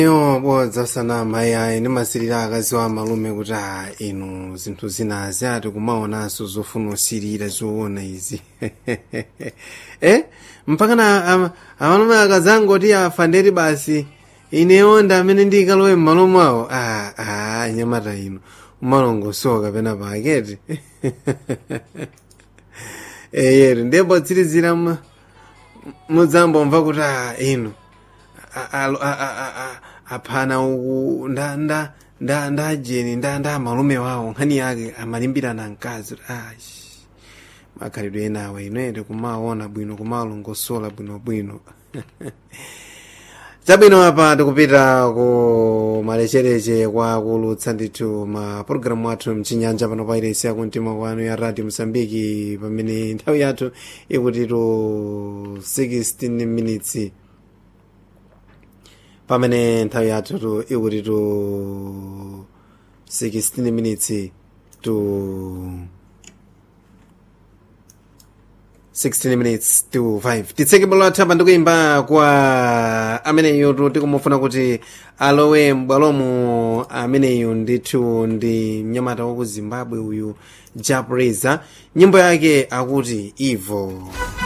yo bodza sana mayi ayi ndimasirira akazi wa malume kuti a inu zinthu zinazi ati kumaonanso zofuna usirira zoona izi eh mpakana ama- amalume akazangoti afa ndeti basi ineyo ndi amene ndikalowe m'malo mwawo a a nyamata ino umalongosoka pena paketi eyeri ndipo tsirizira mu- mudzambomva kuti a inu a- a- a- a- a- aphana uku nda nda nda ndajeni nda nda malume wawo nkhani yake amalimbirana mkazi kuti ashi makhalidwe enawa inoyete kumaona bwino kumalongosola bwinobwino chabwino apa tikupita ku malechereche kwa kulutsa ndithu ma pologalamu athu mchinyanja pano pairesi yakumtima kwanu ya radio mosambiki pamene nthawi yathu ikuti to 16 minutes pamene nthawi yathu tu ikuti to 16 minutes to 16 minutes to 5 titseke bwalo lathu apa ndikuimba kwa ameneyo tu tikumufuna kuti alowe m'bwalomo ameneyo ndithu ndi mnyamata wa ku zimbabwe uyu japreza nyimbo yake akuti ivo